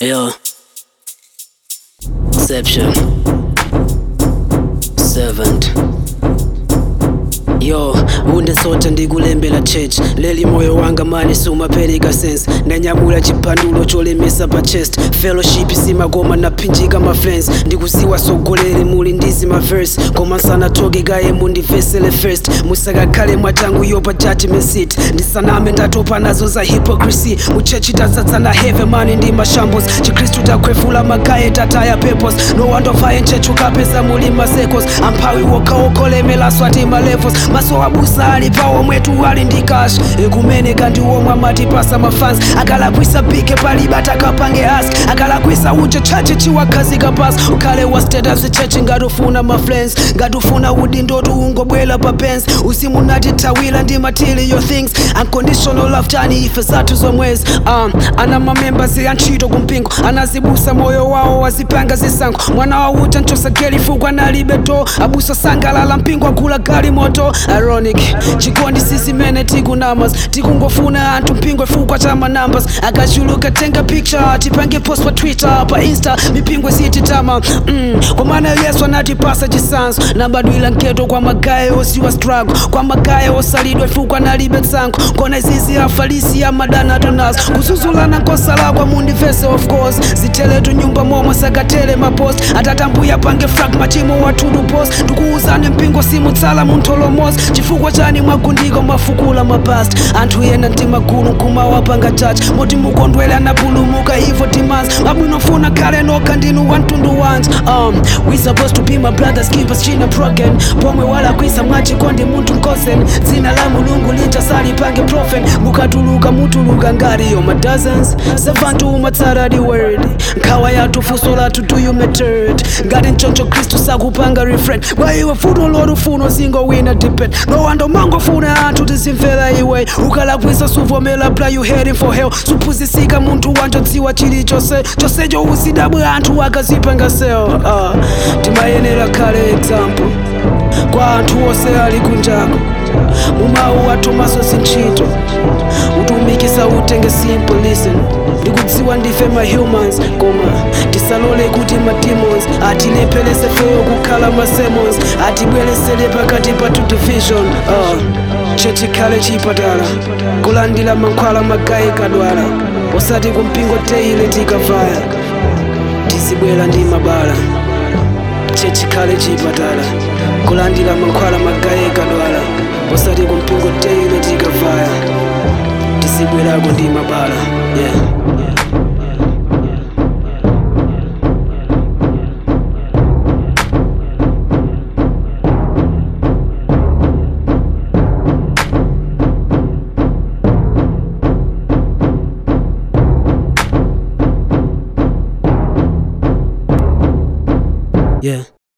Yo. Exception. Servant. yo unde sote ndikulembera church leli moyo wanga mani sumapereka sense ndanyamula chipandulo cholemesa pa chest fellowship simakoma naphinjika ma friends ndikuziwa sogoleri muli ndizi ma verse koma nsanatoke kaye mundivesele first musakakhale mwachangu yo pa judgment seat ndisaname ndatopa nazo za hypocrisy muchechi tazatsana heve mani ndi mashambos chikhristu takhwefula magaye tataya purpose no wandovaye nchechu kapeza muli masecos amphawi wokhaokholemelaso ati malevels maso abusa ali pawo mwetu ali ndi cash ekumene kandi womwe amatipasa mafans akalakwisa pike paliba takapange ask akalakwisa uje chache chiwakhazika pas ukhale wa status chechi ngatufuna mafriends ngatufuna udindo ungobwela pa pens usimunati thawila ndi material things unconditional love tani ife zathu zomwezi um, ana mamembers antchito kumpingo anazibusa moyo wawo wazipanga zisankho mwana wauta ntosageli fukwa nalibe to abusa sangalala mpingo agula gali moto ironic chikondi sisimene tikunamas tikungofuna anthu mpingo ifukwa cha manambas akachuluka tenga picture tipange post pa twitter pa insta mipingo isititama mm, komana yesu anatipasa chisanzo nabadwila nketo kwa magaye osiwa struggle kwa magaye osalidwa ifukwa nalibe tsankho kona izizi afalisi amadana tonazo kuzuzulana nkosala kwa mundivese of course ziteletu nyumba momwe sakatele mapost atatambuya pange frag machimo watudu post tikuuzane mpingo simutsala muntholomosi chifukwa chani mwagundiko mafukula mapast anthu yena ntimagulu kumawapanga church moti mukondwela napulumuka ivo timanzi mabwinofuna khale nokha ndinu wantundu wanji um, we supposed to be my brothers keepers china broken pomwe walakwisa mwachikondi munthu nkosen dzina la mulungu linjasali pange profen mukatuluka mutuluka ngati yo madozens savantu umatsaradi word nkhawa yathu fuso lathu do you mattered ngati mchoncho khristu sakupanga refrain kwa iwe futo lorufuna singowina depend nowando mangofuna anthu tizimvera iwe ukalakwisa suvomera bla you heading for hell suphunzisika munthu wanjodziwa chilichonse chonsecho uzidabwa anthu akazipanga sel uh, timayenera khale example kwa anthu onse ali kunjako mumawu athomaso zintchito utumikisa utenge simple listen ndikudziwa ndife ma-humans koma tisalole kuti ma-demons atilephelese feyo kukhala ma-sermons atibweresere pakati pathu division uh, chechikhale chipatala kulandira mankhwala magayi kadwala osati kumpingo teile tikavaya tizibwera ndi mabala chechikhale chipatala kulandira mankhwala magayi kadwala osati kumpingo teile tikavaya tizibwerako ndi mabala yeah